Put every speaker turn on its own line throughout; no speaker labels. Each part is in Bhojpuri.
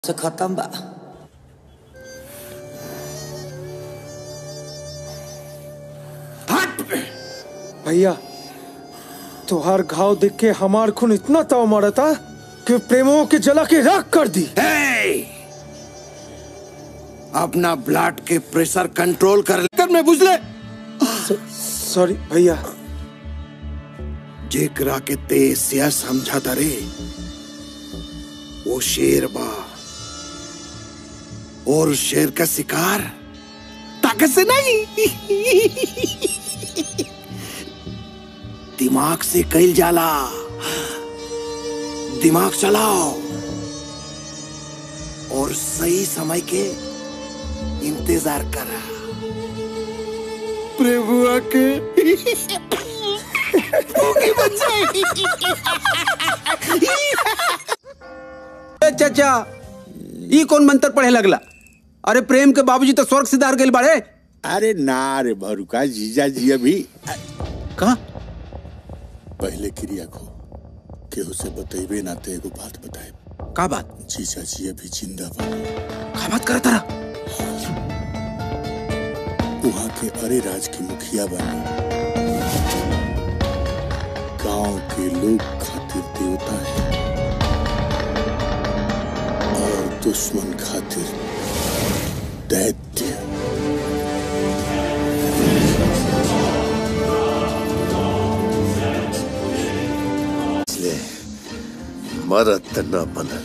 से खत्म बा
भैया तुहार घाव देख के हमार खून इतना ताव मारा था कि प्रेमों के जला के राख कर दी
हे! अपना ब्लड के प्रेशर कंट्रोल कर कर में बुझले
सॉरी भैया
जेकरा के तेज से समझा तरे वो शेर बा और शेर का शिकार ताकत से नहीं दिमाग से कैल जाला दिमाग चलाओ और सही समय के इंतजार करा प्रभुआ के भूखी बच्चे
ए चाचा ई कौन मंत्र पढ़े लगला अरे प्रेम के बाबूजी तो स्वर्ग सिधार गए बाड़े
अरे ना रे भरुका जीजा जी अभी
कहा
पहले क्रिया को केहू से बतेबे ना ते एगो बात बताए
का बात
जीजा जी अभी जिंदा बा
का बात करत रहा
वहाँ के अरे राज की मुखिया बनी गांव के लोग खातिर देवता है और दुश्मन खातिर दैत्य
इसलिए मरद त न बनल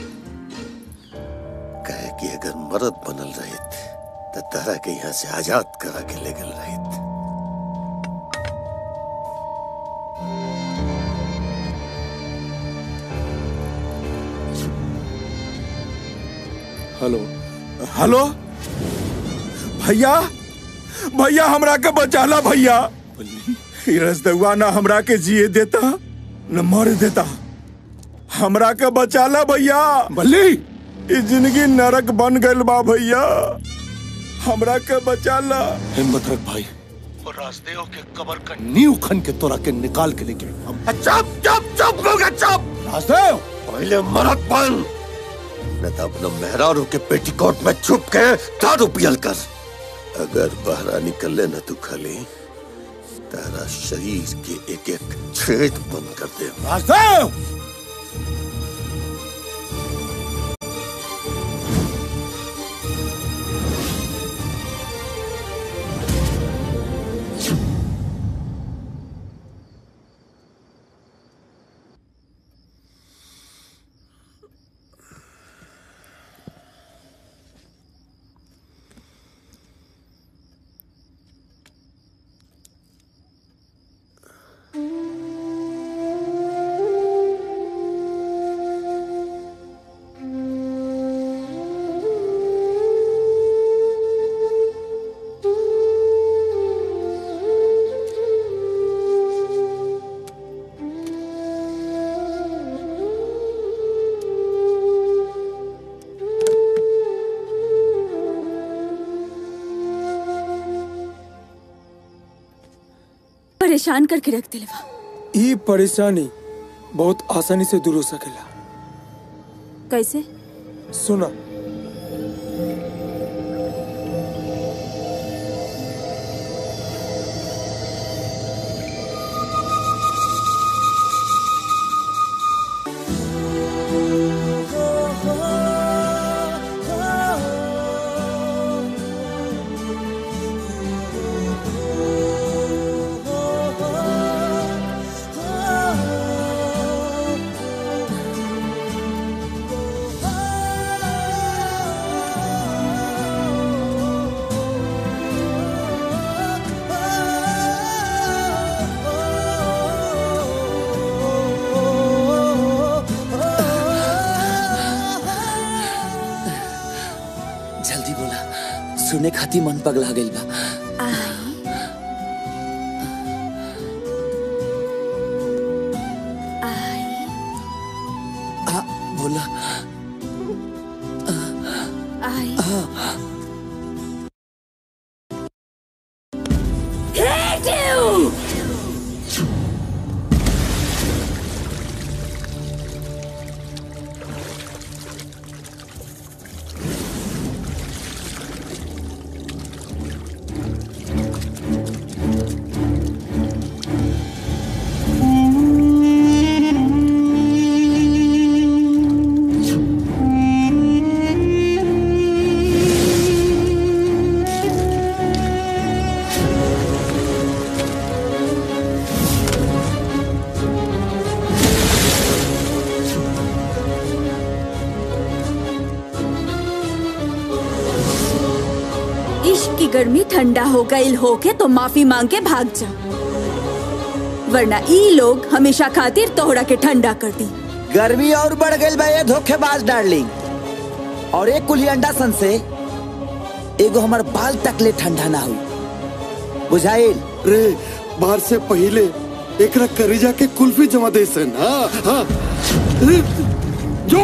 कहे कि अगर मरद बनल रहित तो तारा के यहाँ से आजाद करा के ले गल रहित
हेलो हेलो भैया भैया हमरा के बचाला भैया ई रसदुआ ना हमरा के जिए देता न मर देता हमरा के बचाला भैया बल्ली ई जिंदगी नरक बन गइल बा भैया हमरा के बचाला
हिम्मत रख भाई और राजदेव के कबर का नींव खन के तोरा के निकाल के लेके हम चुप चुप चुप लोगे चुप राजदेव पहले मरद बन न तो अपना मेहरारू के पेटीकोट में छुप के दारू पियल कर अगर बाहर निकले न तू खाली तारा शरीर के एक एक छेद बंद कर दे राजदेव
परेशान करके रख दिलवा
ई परेशानी बहुत आसानी से दूर हो सकेला
कैसे
सुना
जल्दी बोला सुने खाती मन पगला गइल बा आ, बोला
आई कि गर्मी ठंडा हो गई होके तो माफी मांग के भाग जा वरना ई लोग हमेशा खातिर तोहरा के ठंडा कर दी
गर्मी और बढ़ गई बा ये धोखेबाज डार्लिंग और एक कुली अंडा सन से एगो हमर बाल तक ले ठंडा ना हुई बुझाइल
रे बाहर से पहले एकरा करीजा के कुल्फी जमा दे सन हाँ हाँ रे, जो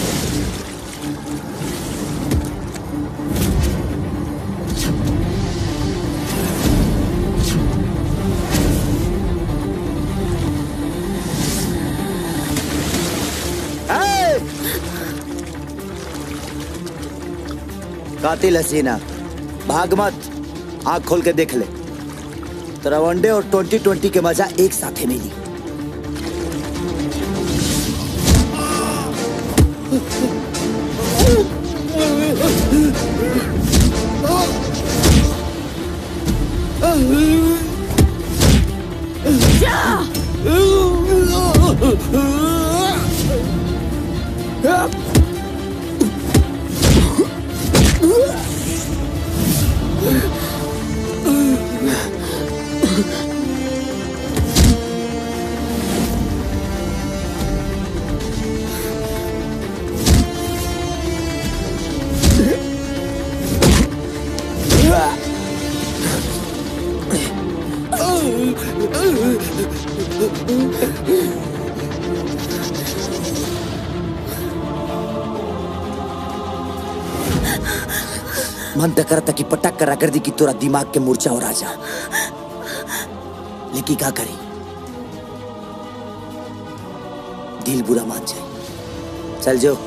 ए! कातिल हसीना भाग मत आंख खोल के देख ले तेरा वनडे और ट्वेंटी ट्वेंटी के मजा एक साथ ही मिली मन तो करता कि पटक करा कर दी कि तोरा दिमाग के मूर्छा हो राजा लेकिन क्या करी दिल बुरा मान जाए चल जो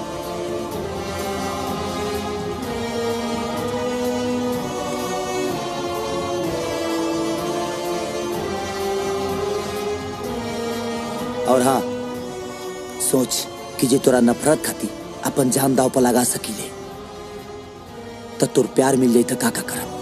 और हाँ सोच कि जे तोरा नफरत खाती अपन जान दाव पर लगा सकीले तो तोर प्यार मिल जाई तो का का करब